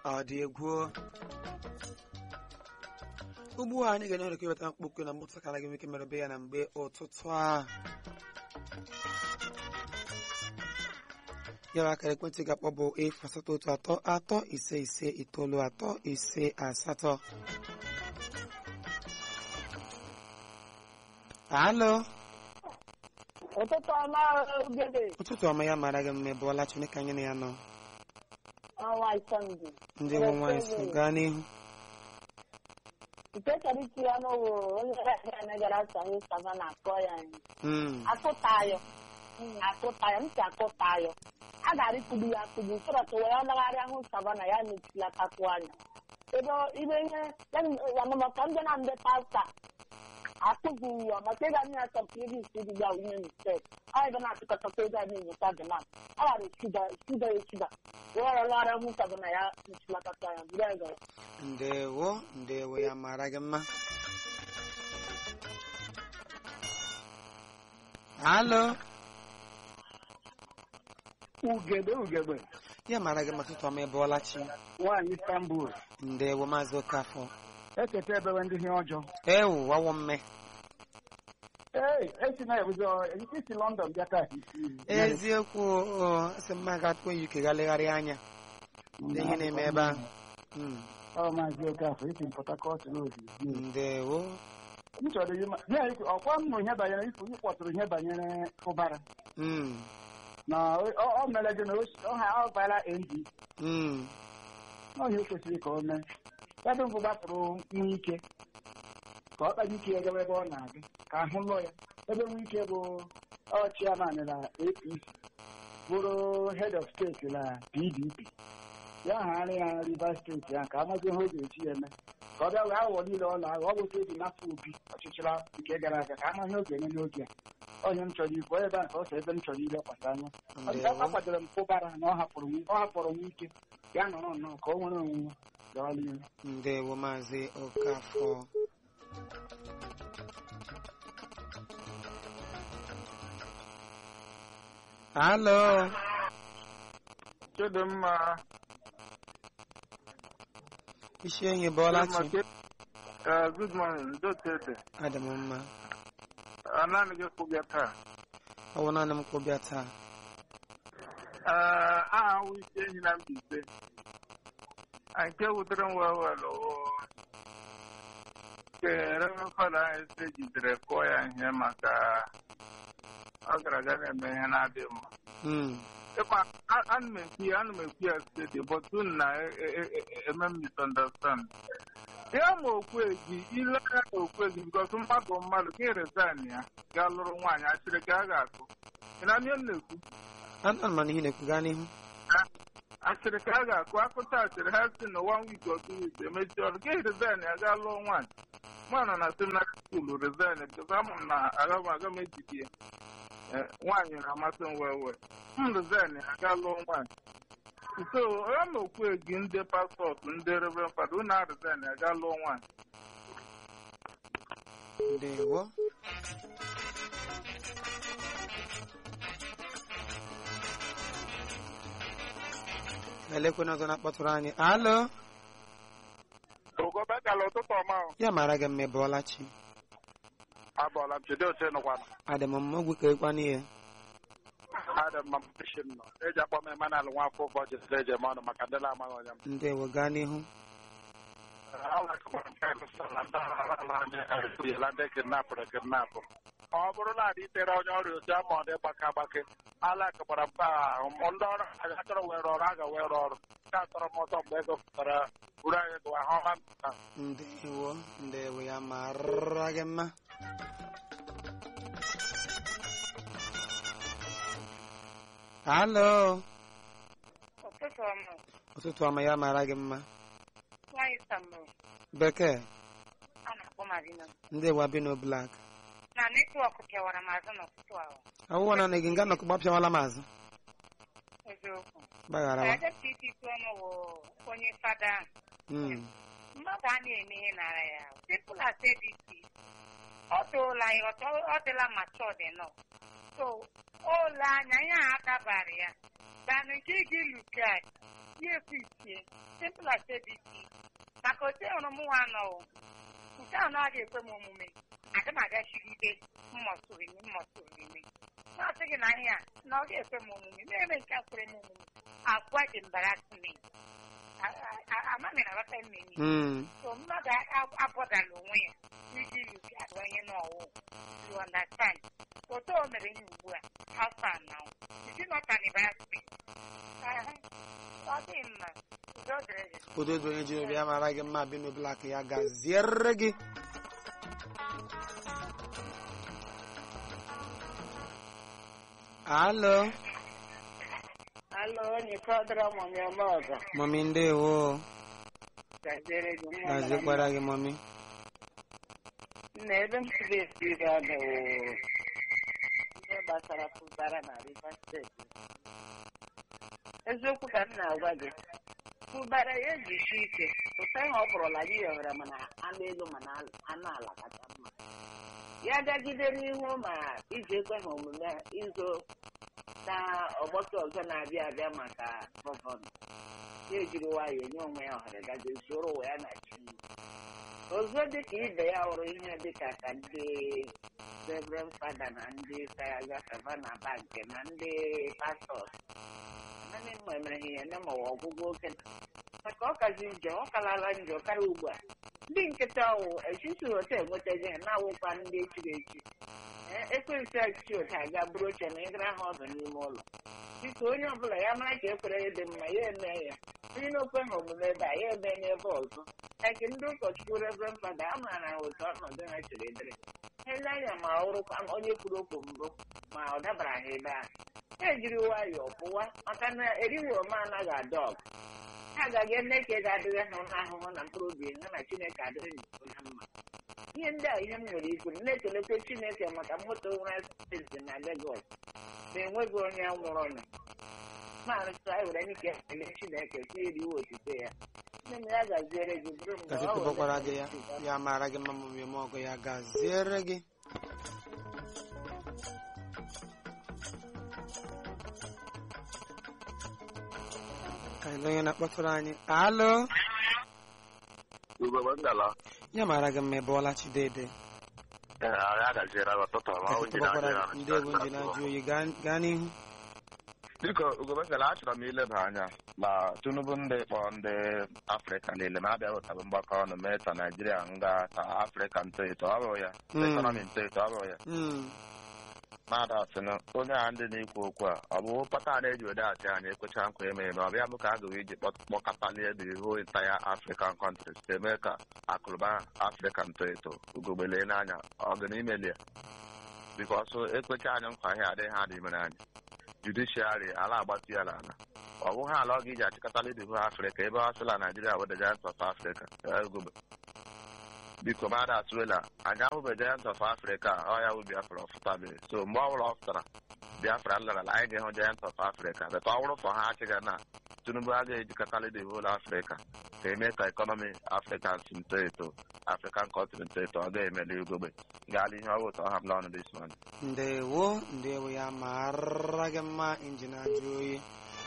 ọ dị egwu ugbu a anyị ga-enye ọrịka iweta mkpokwu na mkpụtụ ka anaghị ike merebe ya na mgbe ụtụtụ a yara akara ekwentị ga-akpọ bụ efu asatọ otu atọ atọ ise ise itoolu atọ ise asatọ alo ụtụtụ ọma ogede ụtụtụ ọma ya mara gị mma bụọla chineke anyị na ya nọ ọnwa isọndụ ndị nwe nwaanyị so gaa n'ihu nke chọrọ iti ya n'ụwụ onye gara sanye sava na akpọ ya anyị Mm, akụtayọ akụtayọ ntị akụtayọ a gara ikugbu ya akugbu sọrọtụ wee ọlagharịa hụ savana ya na-etilatakwu anya ebe ibe ihe amamaka ndị na ndị pasta akụziri ya maka ịga nye ya sọpụrụ isi dị gba ihe mistek ọ ebe na-achịkọtakwa ego anyị nyeta dị na ọ gara esida esida esida wee ọlagharịa hụ savana ya na-etilatakwu anya buru ya gara ndewo ndewo ya mara gị mma alo ugegbe ugegbe ya mara gị mma ụtụtụ ọma ịbụọla chi nwaanyị istanbul ndewo maazị okafọ eketa ebewe ndị ihe ọjọọ ewu wawo mme ee esi na ebuzo isi london bịa taa eziokwu o, asị m ma ga-atụ uk ga legharịa anya ndị ihe na-eme ebe ahụ Mm, ọ maazị okafọ isi port harcourt road ndewo m chọrọ ihe ya ikwu ọkwa m nụ ihe banyere ikwu ị kpọtụrụ ihe banyere ụbara Mm, na ọ ọ mere gị na o si- ọ ha ọ bara nd mm, n'ọhịa o kwesịrị ka o mee ebe mbụ gbapụrụ nwa ike ka ọ kpanye ike ya gawa ebe ọ na-aga ka ahụ lụọ ya ebe nwa ike bụ ọchịaman na apc bụrụ head of steeti na pdp ya hagharị ya rivers steeti ya ka amazi ihe ọ ga-eji ya eme ka ọ bịa wee aghụghọ niile ọ na-aghọ ọ bụ otu eji napụ obi ọchịchịrị nke gara aga ka ama ihe ọ ga-eme n'oge a onye m chọrọ ikwu ebe a ka ọ sọ ebe m chọrọ ilekwasị anya Ọ dị ka ndewo akwadoro m pụbara na ọ hapụrụ nwa- ọ hapụrụ nwa ike ya nọrọ nnọọ ka o nwere onwe gawa n'ihu ndewo maazị okafọ alo Chidimma, isi enyi bụọla chi uh, good morning, Dotete. adị m mma Anani gị kwụbịa taa. ọ bụ naanị m kwụbịa taa Uh, aha wụ isi enyi na Mbaise. Ah, Nke wutere m wee wel nke Reverend Fada anyị sị jidere kụọ ya ihe maka ọ gara aga na-eme ihe na-adịghị mma. Mm, Ịkwa, a- ana m ekwu ya ana m ekwu ya steeti but unu na-eme m misunderstand. ya ma okwuegi ile anya na okwuegi bikos mmadụ mmadụ ka resign ya ga lụrụ nwaanyị achịrị ka a ga-akụ ị na ihe m na-ekwu ana m ihe na-ekwu gaa n'ihu achịrị ka a ga-akụ akụta achịrị ha si na one week or two weeks emechi ọrụ ka resign ya ga lụọ nwaanyị nwaanyị nọ na seminary school resign bikos ama m na aga m aga m ejide ya Eh, nwaanyị na-amasị m wee wee m resign ya ga lụọ nwaanyị so onye ma okwuegi ndị paspọtụ ndị reverend fada unu a resign ya ga lụọ nwaanyị ndewo elekwana ọzọ na-akpọtụrụ anyị alo ogobekala ụtụtụ ọma ahụ ya mara gị mma bụọla chi abọọla m jide oche nụkwana adị m mma ogwu ka ịkwana ihe adị mma mpishin nọ eji akpọ m emanal nwa afọ ụfọ jisiri eji eme ọnụ maka ndị na-amaghị onye m ndewo gaa n'ihu ala ndị kidnapụrụ kidnapụ ọ bụrụ na adị itere onye ọrịa otu ama ọ dị gbake agbake ala kụbara mba ahụ m ndị ọrụ ha chọrọ were ọrụ a ga were ọrụ ka atọrọ m ọsọ mgbe ego pụtara buru anyị gụwa ha ọma mpụta ndewo ndewo ya mara gị mma alo ụtụtụ ọma ụtụtụ ọma ya mara gị mma nwaanyị sambụ bekee a na-akpọ marina ndị wabino blak na netwọk pịawara m azụ n'ụtụtụ ahụ ọwụwa na gị nga nọkụ gbapịawala m azụ eziokwu gbaghara wa adepụta isi isi ọnụ bụ onye fada ahụ. Mm, mmadụ a na-eme ihe nara ya people are said it ọ tụla ya ọtọ- ọ dịla matured enough so ole anya ihe a dabara ya than nke gị look at sie ekwu isie simple as abc maka otu hụrụ m nwa nọ o. nke a na-aga ekwe m omume aga m agachiri ibe mmọsụrụ ime mmọsụrụ ime na-asị gị na ihe a na ọ ga-ekwe m omume mere eme nke a kwere m omume agwa dị mbara me amaghị na aghọta mmiri Mm. so mmadụ a- abọdala onwe ya iji yuki agwa ihe n'ọwụ you understand otu o mere ihe ugbu a afọ anọ isi nọtanibasị ọ dị mma udo dịrị gị udo dị onye ji obi ya mara gị mma bi n'obila ka ya gaziere gị alo Alụ onye fọdụrụ ọmụmị ọma ọzọ mọmi ndewo gaziere gị nwa gazikwara gị mọmi nna ebe m siri esi ga bụ ihe gbasara fụbara na Rivers steeti eziokwu ka m na-agwa gị fụbara ya ejisi ike ụta ihe ọ bụrụla gị yọrọ mana anụ elu mana anụ ala kacha mma ya gagide n'ihu ma iji ekwe ha omume izo na ọgbakọ ọzọ na-abịa abịa maka gọvanọ ya ejiri nwayọọ nye onwe ya ohere gaje zoro ụwa ya na chi ọzọ dịka ibe ya hụrụ ihe dịka ka ndị reverend fada na ndị sayaga savana bank na ndị pastọs anaghị mma emere ha ihe nye ma ọ ọgwụgwọ oke maka ọ kazi njọ ọ kalala njọ karịa ugbu a ndị nkịta ọwụ echisi otu enwetaghị ha na-awụkwa ndị echiri echi Ee, ekwensị echichi otu aga bụrụ oche na ịgara ha ọdụ n'ime ụlọ biko onye ọbụla ya mara ka ekwere ya dị mma ya eme ya onye na-okwe ha omume ebe a ya eme n'ebe ọzọ eke ndị ụkọchukwu reverend fada a maara ha otu ọnọdụ ha chere dịrị ele anya ma ọ rụkwa onye kwuru okwu mbụ ma ọ dabara ha ebe ahụ ha ejiri nwayọọ pụwa maka na erighị ome anaghị ada ọgụ ha agaghị eme ka ị ga-adịrị ha n'ahụhụ na mkpụrụ obi ha na chineke adịrị n'iko ha mma ihe ndị a ihe m nwere ikwu m na-ekelekwe chineke maka moto nwere steeti na Lagos na enweghị onye nwụrụ nụ maarịta anyị were ike ekele chineke si eriwe otite ya nne m ya gaziere gị bụrụ mgbe ọ gazikọbakwara gị ya were ya mara gị mma mọmi eme ọgụ ya gaziere gị ka ele onye na-akpọtụrụ anyị alo ugogbe ngala ya mara gị mma ebe ọla chidede ya gaziere ọtụtụ ma ọ ji gazikọbakwara gị ndị egwu nji na-ajụ oyi gaa gaa n'ihu biko ugogbe ngala achọrọ m ileba anya ma tinubu ndị kpọọ ndị afrịka niile ma abịa wetabụ mgbakọ ọnụ mee ta naijiria nga ta afrịka ntoeto ọ bụghị ya Mm. ekọnọmi ntoeto ọ bụghị ya Mm, mmadụ asịnụ onye a ndị na-ekwu okwu a ọ bụ pata na-eji ode achị anyị ekwecha nkwa emere na ọ bịa bụ ka a gawe iji kpọ- kpọkọtalie the whole entire african countries to eme ka akụrụba afrịka ntoeto ugogbele n'anya ọganimelie bikos ekwecha anyị nkwa ihe adịghị ha dị mere anyị judishiari ala agbatu ya n'ala ọ bụghị ala ọ ga-eji achịkọtali the whole afrịka ebe ọ sịla naijiria wede giant of africa ugogbe biko mmadụ atụela anyị ahụbe giant of africa ọ ya bụ biafra ọfụtabeghị so mgbe ọ bụla ọ fụtara biafra larala anyị ga-ehụ giant of africa beta ọ bụrụ fọ ha achịga na tinubu agaghị ejikọtali the whole africa ka eme ka ekọnọmi african si nto eto african country nto eto ọ ga-emeli ugogbe gaala ihe ọ bụ ụtọ ha m n'ọnụ this morning ndewo ndewo ya mara gị mma injin ajụ oyi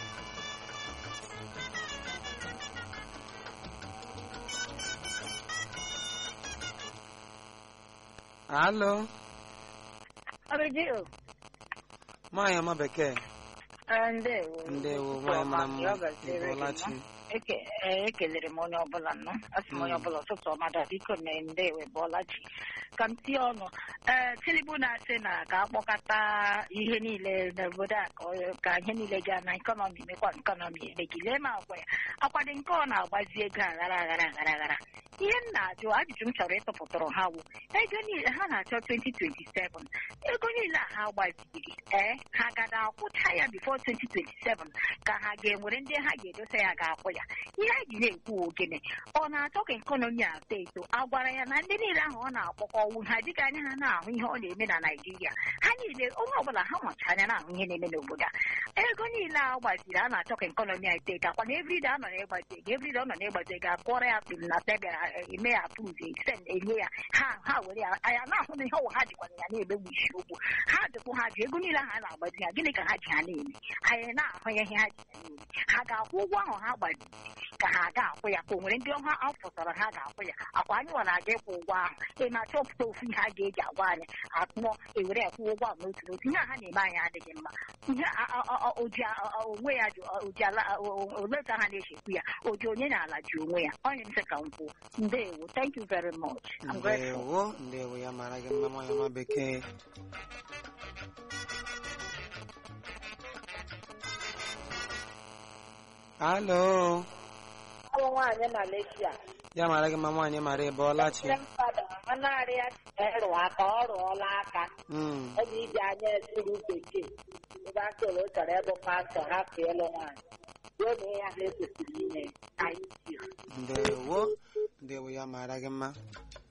alo Arịgị nwaanyị ọma bekee ndewo ndewo nwaanyị mara mma ịbụọlachi Eke- ee, ekelere m onye ọbụla nnụ asị m onye Mm. ọbụla ụtụtụ ọmada biko na ndewe bụọla chi ka m tie ọnụ ee tinubu na-asị na ka akpọkọta ihe niile n'obodo a ka ọ- ka ihe niile gaa na ekọnọmi mekwa ekọnọmi emegi lee ma agwa ya akwado nke ọ na-agbazi ego aghara aghara aghara aghara ihe m na-ajụ ajụjụ m chọrọ ịtụpụtụrụ ha wụ ego niile ha na-achọ 2027 ego niile a ha gbaziri ee ha gada akwụcha ya bifo 2027 ka ha ga-enwere ndị ha ga-edosa ya ga-akwụ ya ihe anyị ji na-ekwu ogene ọ na-achọ ka ekọnọmi a too eto a gwara ya na ndị niile ahụ ọ na-akpọkọ ọnwụ ha dịka anya ha na-ahụ ihe ọ na-eme na naijiria ha niile onye ọbụla ha nwacha anya na-ahụ ihe na-eme n'obodo a ego niile a gbaziri a na-achọ ka ekọnọmi a ite gakwa na evride a nọ na-egbazi ego evride ọ nọ na-egbazi ego akpọrọ ya kpim na tebịa eme ya apụzi send enye ya ha ha were ya anya na-ahụ na ihe ọwụ ha jikwana ya na-emegbu isi okwu ha jụkwụ ha ji ego niile ha na-agbazi ha gịnị ka ha ji ha na-eme anyị na-ahụ ya ihe ha ji ha na-eme ha ga-akwụ ụgwọ ahụ ha gbaziri ka ha ga-akwụ ya ka o nwere ndị ọha afụtara ha ga-akwụ ya akwa anyị nwere aga ịkwụ ụgwọ ahụ ị na-achọpụta ofu ihe a ga-eji agwa anyị akpụọ ewere ya kwụọ ụgwọ ahụ n'otu n'otu ihe a ha na-eme anyị adịghị mma ihe a- a- a- oji a- a- onwe ya ji oji ala ole ka ha na-echekwu ya oji onye na-ala ji onwe ya onye m sị ka m kwuo ndewo thank you very much I'm grateful. ndewo ndewo ya mara gị mma nwaanyị ọma bekee alo Ọ bụ nwaanyị Malaysia. ya mara gị mma nwaanyị mara ebe ọlachi Ndị mmadụ anarị ya ịrụ aka ọ rụọla aka Mm, ọ ji iji anya esiri bekee ebe a sịrị ọ chọrọ ịbụ pastọ hapụ ịlụ nwaanyị ruo na ihe ahụ ekwesịrị ime anyị ji ndewo ndewo ya mara gị mma